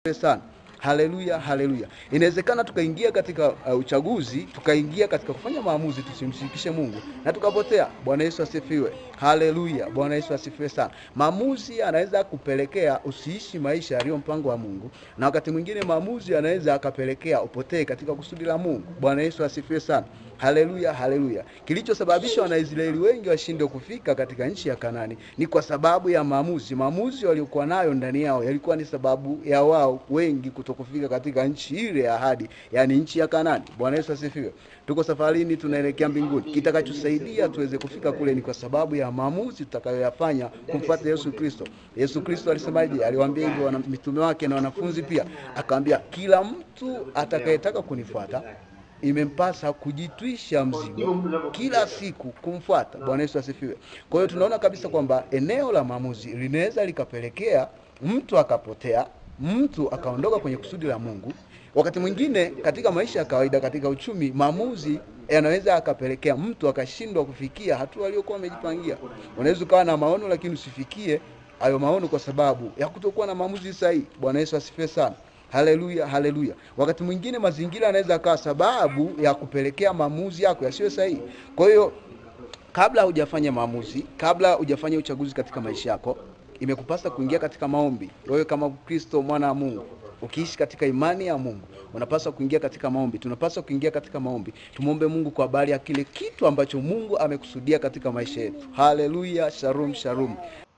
sana. Haleluya, haleluya. Inawezekana tukaingia katika uh, uchaguzi, tukaingia katika kufanya maamuzi tusimshirikishe Mungu na tukapotea. Bwana Yesu asifiwe. Haleluya, Bwana Yesu asifiwe sana. Maamuzi anaweza kupelekea usiishi maisha yaliyo mpango wa Mungu, na wakati mwingine maamuzi anaweza akapelekea upotee katika kusudi la Mungu. Bwana Yesu asifiwe sana. Haleluya, haleluya. Kilichosababisha Wanaisraeli wengi washindwe kufika katika nchi ya Kanani ni kwa sababu ya maamuzi. Maamuzi waliokuwa nayo ndani yao yalikuwa ni sababu ya wao wengi kutokufika katika nchi ile ya ahadi, yaani nchi ya Kanani. Bwana Yesu asifiwe. Tuko safarini, tunaelekea mbinguni. Kitakachosaidia tuweze kufika kule ni kwa sababu ya maamuzi tutakayoyafanya kumfuata Yesu Kristo. Yesu Kristo alisemaje? Aliwaambia hivyo wana mitume wake na wanafunzi pia, akawaambia kila mtu atakayetaka kunifuata imempasa kujitwisha mzigo kila siku kumfuata. Bwana Yesu asifiwe. Kwa hiyo tunaona kabisa kwamba eneo la maamuzi linaweza likapelekea mtu akapotea, mtu akaondoka kwenye kusudi la Mungu. Wakati mwingine katika maisha ya kawaida, katika uchumi, maamuzi yanaweza akapelekea mtu akashindwa kufikia hatua aliyokuwa amejipangia. Unaweza ukawa na maono lakini usifikie hayo maono kwa sababu ya kutokuwa na maamuzi sahihi. Bwana Yesu asifiwe sana. Haleluya, haleluya. Wakati mwingine mazingira yanaweza akawa sababu ya kupelekea maamuzi yako yasiyo sahihi. Kwa hiyo kabla hujafanya maamuzi, kabla hujafanya uchaguzi katika maisha yako, imekupasa kuingia katika maombi. Wewe kama Kristo mwana wa Mungu, ukiishi katika imani ya Mungu, unapaswa kuingia katika maombi. Tunapaswa kuingia katika maombi, tumwombe Mungu kwa habari ya kile kitu ambacho Mungu amekusudia katika maisha yetu. Haleluya, shalom, shalom.